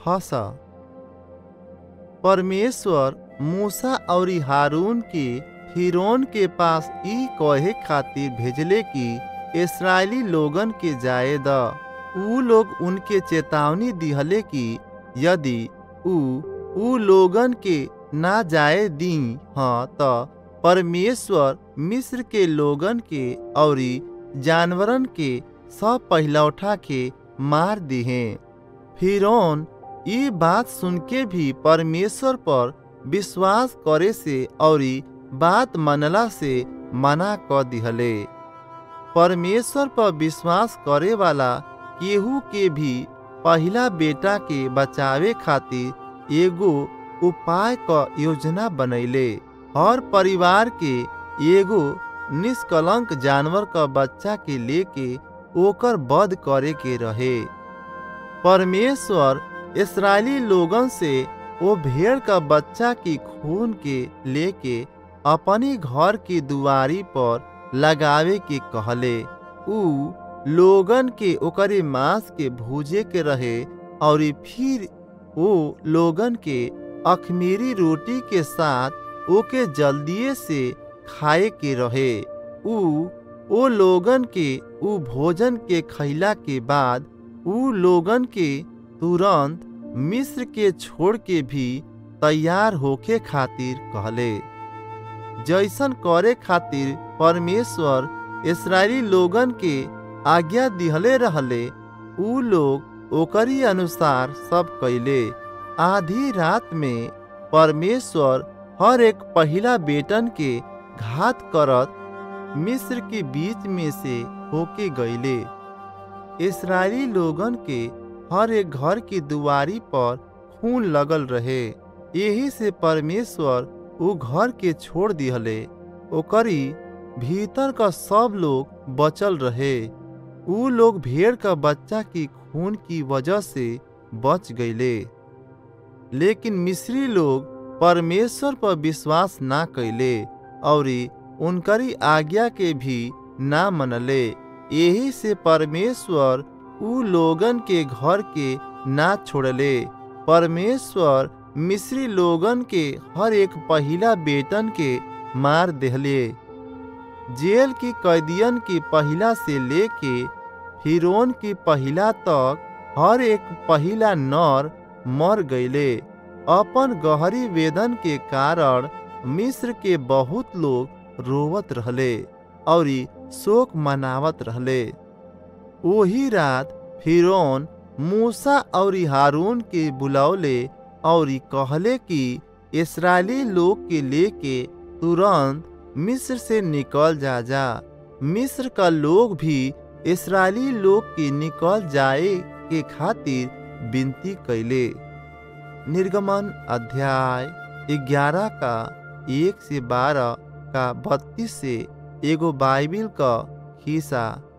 फंस परमेश्वर मूसा और हारून के फिरौन के पास ई कहे खातिर भेजले कि इसराइली लोगन के जाए द ऊ लोग उनके चेतावनी दिहले कि यदि ऊ ऊ लोगन के ना जाए दी हाँ त परमेश्वर मिस्र के लोगन के औरी जानवरन के सब पहिलौठा के मार दिहे फिरौन ई बात सुन के भी परमेश्वर पर विश्वास करे से औरी बात मनला से मना क दिहले परमेश्वर पर विश्वास करे वाला केहू के भी पहिला बेटा के बचावे खातिर एगो उपाय क योजना बनैले हर परिवार के एगो निष्कलंक जानवर का बच्चा के लेके ओकर वध करे के रहे परमेश्वर इसराइली लोगन से वो भेड़ का बच्चा की खून के लेके अपनी घर की दुआरी पर लगावे के कहले ऊ लोगन के ओकरे मांस के भूजे के रहे और फिर वो लोगन के अखमीरी रोटी के साथ ओके जल्दिए से खाए के रहे ऊ ओ लोगन के ऊ भोजन के खैला के बाद ऊ लोगन के तुरंत मिस्र के छोड़ के भी तैयार होके खातिर कहले जैसन करे खातिर परमेश्वर इसराइली लोगन के आज्ञा दिहले रहले ऊ लोग ओकरी अनुसार सब कैले आधी रात में परमेश्वर हर एक पहिला बेटन के घात करत मिस्र के बीच में से होके गईले इसराइली लोगन के हर एक घर की दुआरी पर खून लगल रहे यही से परमेश्वर वो घर के छोड़ दिहले ओकरी भीतर का सब लोग बचल रहे ऊ लोग भेड़ का बच्चा की खून की वजह से बच गईले लेकिन मिस्री लोग परमेश्वर पर विश्वास ना कैले और उनकरी आज्ञा के भी ना मनले यही से परमेश्वर ऊ लोगन के घर के ना छोड़ले परमेश्वर मिस्री लोगन के हर एक पहिला बेटन के मार देहले जेल की कैदियन की पहिला से लेके फिरौन की पहिला तक हर एक पहिला नर मर गईले अपन गहरी वेदन के कारण मिस्र के बहुत लोग रोवत रहले और शोक मनावत रहले वही रात फिरौन मूसा और हारून के बुलौले और कहले कि इसराइली लोग के लेके तुरंत मिस्र से निकल जा जा मिस्र का लोग भी इसराइली लोग के निकल जाए के खातिर विनती कैले निर्गमन अध्याय ग्यारह का एक से बारह का बत्तीस से एगो बाइबिल का हिस्सा